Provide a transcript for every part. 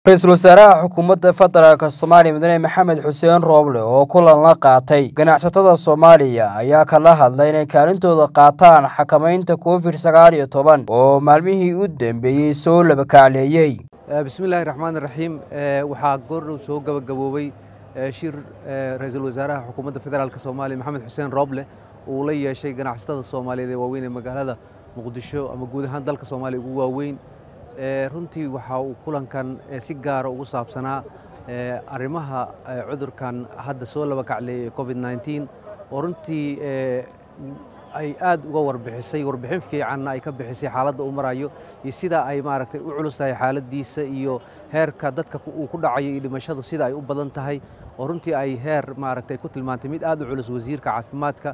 ra-iisul wasaaraha xukuumadda federaalk soomaaliya mudane maxamed xuseen rooble oo kulan la qaatay ganacsatada soomaaliya ayaa kala hadlay inay kaalintooda qaataan xakamaynta covid sagaal iyo toban oo maalmihii u dambeeyey soo labakacleeyey bismillahi raxmaan raxiim waxaa goordhow soo gabagaboobay shir ra-iisul wasaaraha xukuumadda federaalk soomaaliya maxamed xuseen rooble uu la yeeshay ganacsatada soomaaliyeed ee waaweyn ee magaalada muqdisho ama guud ahaan dalka soomaaliya ugu waaweyn runtii waxa uu kulankan si gaara ugu saabsanaa arrimaha cudurkan hadda soo laba kacleeyay covid nneteen oo runtii ay aad uga warbixisay warbixin fiicanna ay ka bixisay xaaladda uu marayo iyo sida ay maaragtay u culus tahay xaaladdiisa iyo heerka dadka uu ku dhacayo iyo dhimashadu sida ay u badan tahay oo runtii ay heer maaragtay ku tilmaantay mid aad u culus wasiirka caafimaadka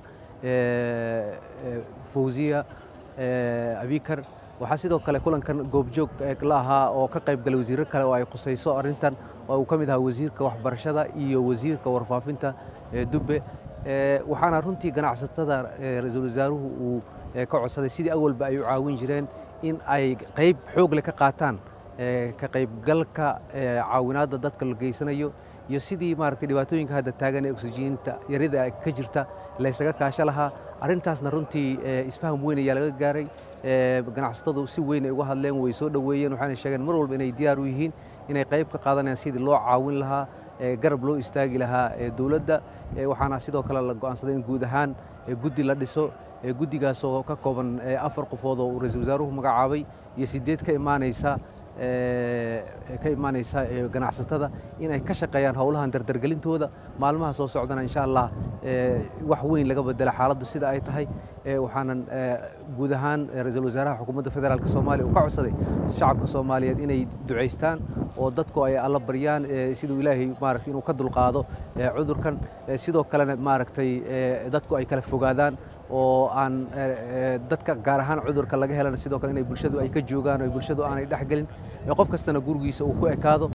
fawziya abikar waxaa sidoo kale kulankan goobjoog la ahaa oo ka qayb galay wasiirro kale oo ay khusayso arrintan oo uu ka mid ahaa wasiirka waxbarashada iyo wasiirka warfaafinta dubbe waxaana runtii ganacsatada ra-iisul wasaaruhu uu ka codsaday sidii awalba ay u caawin jireen in ay qayb xoog leh ka qaataan ka qaybgalka caawinaadda dadka la geysanayo iyo sidii maaragtay dhibaatooyinka hadda taagan ee oksijiinta yarida ka jirta laysaga kaasho lahaa arrintaasna runtii isfaham weyn ayaa laga gaaray ganacsatadu si weyn ay uga hadleen way soo dhoweeyeen waxaana sheegeen mar walba inay diyaar u yihiin inay qayb ka qaadanayaan sidii loo caawin lahaa garab loo istaagi lahaa dowladda waxaana sidoo kale la go'aansaday in guud ahaan guddi la dhiso guddigaas oo ka kooban afar qofood oo uu ra-iisul wasaaruhu magacaabay iyo sideed ka imaanaysa ka imaanaysa ganacsatada in ay ka shaqeeyaan howlahan dardargelintooda maalmaha soo socdana insha allah wax weyn laga bedela xaaladdu sida ay tahay waxaanan guud ahaan ra-iisul wasaaraha xukuumadda federaalk soomaaliya uu ka codsaday shacabka soomaaliyeed inay ducaystaan oo dadku ay alla baryaan siduu ilaahay maaragtay inuu ka dulqaado cudurkan sidoo kalena maaragtay dadku ay kala fogaadaan oo aan dadka gaar ahaan cudurka laga helana sidoo kale inay bulshadu ay ka joogaan oo bulshadu aanay dhexgelin qof kastana gurigiisa uu ku ekaado